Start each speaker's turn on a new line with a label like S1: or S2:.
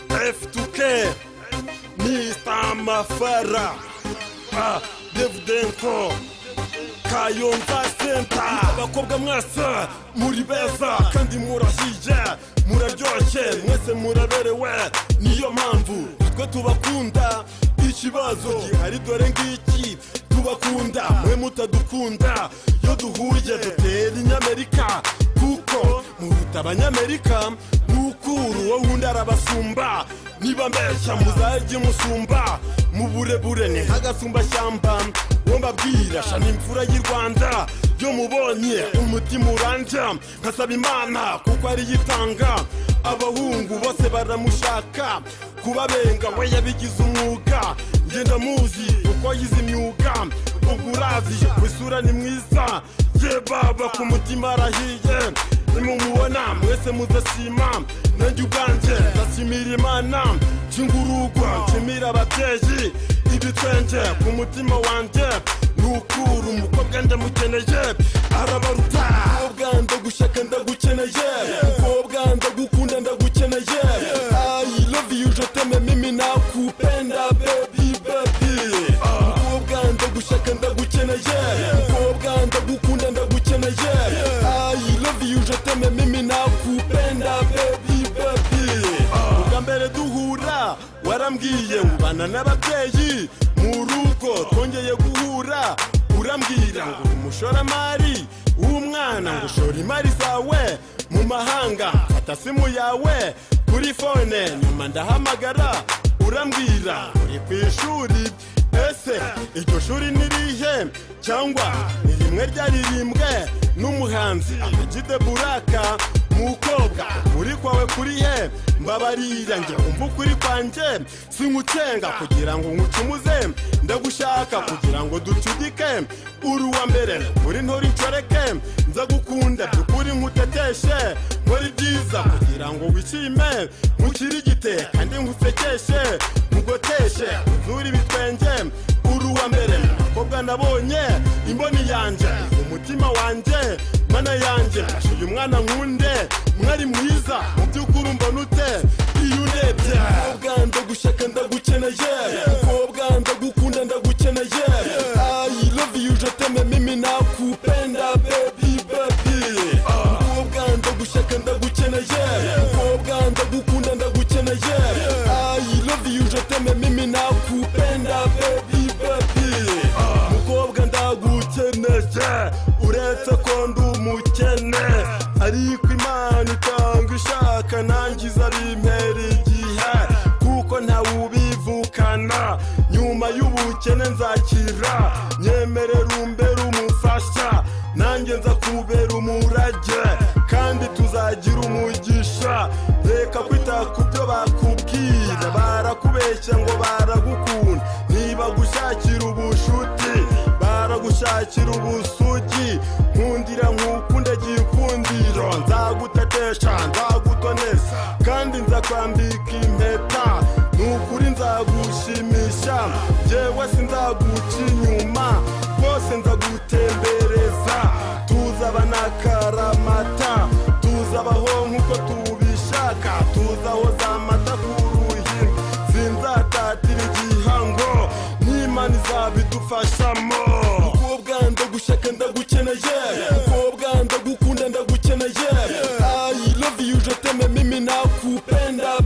S1: F2K Mr. Mafara ah, Dave Denko Kayonza Center abakobwa mwasa muri beza kandi murahije muraryoshye mwese muraberewe niyo mpamvu twe tubakunda ikibazo gihari dore ngiki tubakunda mwe mutadukunda iyo duhuye dutera inyamerika kuko muruta abanyamerika mukuru wowe undi arabasumba niba mbeshya muzajye musumba mu burebure ni nk'agasumbashyamba uwo mbabwira shana imfura y'i rwanda yo mubonye umutima urandya nkasaba imana kuko ariyo itanga abahungu bose baramushaka kubabenga we yabigize umwuga ngenda muzi kuko yize imyuga ubwo urazi ku isura ni mwiza ye baba ku mutima arahiye nimumubona mwese muzasima nanjye ubwanjye ndasimira imana cy'ingurugwa nshimira ababyeyi ibitwenge ku mutima wanjye nukura umukobwa ndamukeneye arabaruta umukobwa ndagushaka ndagukeneye umukobwa ndagukunda ndagukeneye i love you je t'aime mimi nakupenda baby baby umukobwa ndagushaka ndagukeneye umukobwa ndagukunda ndagukeneye i love you je t'aime mimi nakupenda baby baby ubwa mbere duhura warambwiye ubana n'ababyeyi mu rugo twongeye guhura urambwira ngo uri umushoramari w'umwana ngo ushora imari zawe mu mahanga fata simu yawe kuri fone nyuma ndahamagara urambwira uri ku ishuri ese iryo shuri ni irihe cyangwa ni rimwe ryaririmbwe n'umuhanzi amagide buraka mukobwa uri kwawe kuri he mbabarira njye umva ukuri kwanjye singucenga kugira ngo nkucumuze ndagushaka kugira ngo ducudike uri uwa mbere uri ntore inshoreke nzagukunda by'ukuri nkuteteshe nkore ibyiza kugira ngo wishime nkukirigite kandi nkusekeshe nkugoteshe uzure ibitwenge uri uwa mbere mukobwa nabonye imboni yanjye umutima wanjye mana yanjye uyu mwana nkunde mwari mwiza mu by'ukuri umbona ute iyo urebye umukobwa ndagushaka ndagukeneye umukobwa ndagukunda ndagukeneye i love you je t'aime mimi nakupenda baby baby umukobwa ndagushaka ndagukeneye umukobwa ndagukunda ndagukeneye i love you je t'aime mimi nakupenda baby baby umukobwa ndagukeneye uretse ko ndi umukene ariko imana itanga ishaka nangiza bimpera igihe kuko ntawe ubivukana nyuma y'ubukene nzakira nyemerera umbere umufasha nanjye nza kubera umurage kandi tuzagira umugisha reka kwita ku byo bakubwira barakubeshya ngo baragukunda niba gushakira ubushuti baragushakira ubusugi nkundira nkukunda gikundiro nzagutetesha nzagutonesa kandi nzakwambika impeta nukuri nzagushimisha njyewe sinzaguca inyuma rwose nzagutembereza tuzaba na karamata tuzabaho nk'uko tubishaka tuzaho za mata ku ruhi sinzatatira igihango n'imana izabidufashamo umukobwa ndagushaka ndagukeneye umukobwa ndagukunda ndagukeneye i love you je t'aime mimi nakupenda